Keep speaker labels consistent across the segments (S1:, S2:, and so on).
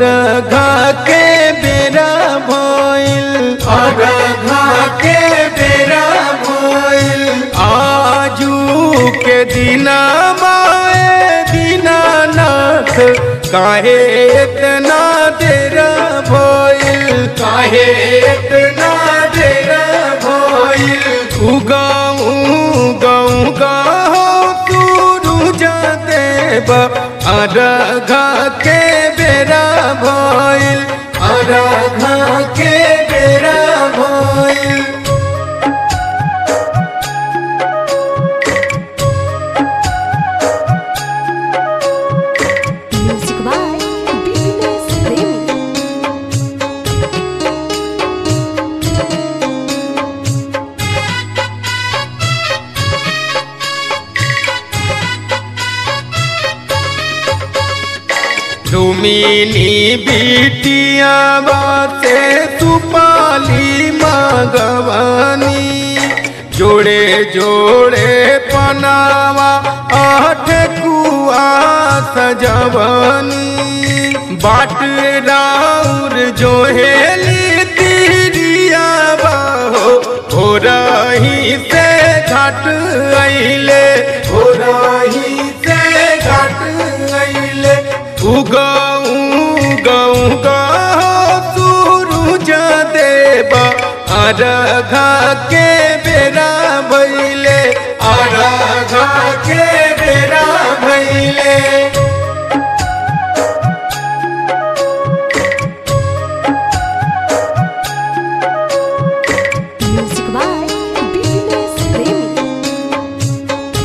S1: अरघा के बेरा भइल अरघा के बेरा भइल आजू के दिना माए दीनानाथ काहे इतना देर भइल काहे इतना देर भइल उगाऊ गाऊ गाहो सूरज देव अरघा के बेरा भइल अरघा के बेरा भइल
S2: Music by BBS Premi.
S1: रुमिनी बिटिया बाते सुपाली मगवानी जोड़े जोड़े पनावा आठ कुआ सजवनी बाट राउर जो हेली तिरिया बाहो हो रही से घाट अइले हो रही से घाट अइले उगाऊ गऊ गाहो सूरज देव अरघा के बेरा भइले अरघा के बेरा भइले
S2: Music by BBS Premi.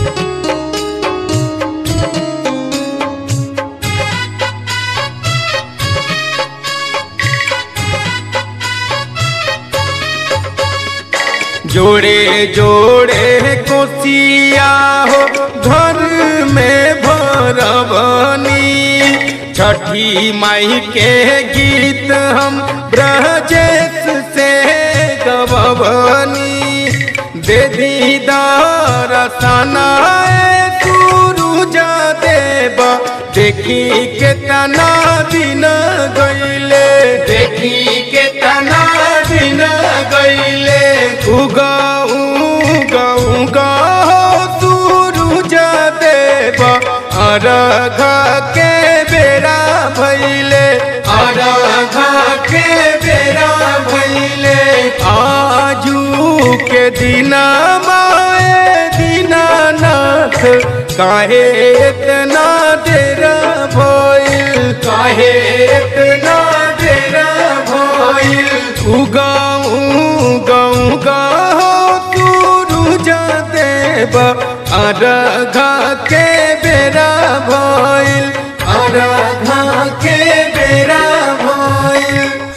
S1: जोड़े जोड़े कोसिया हो घर में भरबनी छठी माई के गीत हम ब्रजेश से गवनी दे दीदार सनाए सूरज देव देखी के तना दिन गईले देखी के तना दिन गईले उगाऊ गऊ गाहो सूरज देव अरघा के बेरा भइले अरघा के बेरा भइले आजू के दिना माए दीनानाथ काहे इतना देर भइल काहे इतना देर भइल उगाऊ गऊ गाहो सूरज देव अरघा के बेरा भइल अरघा के बेरा भइल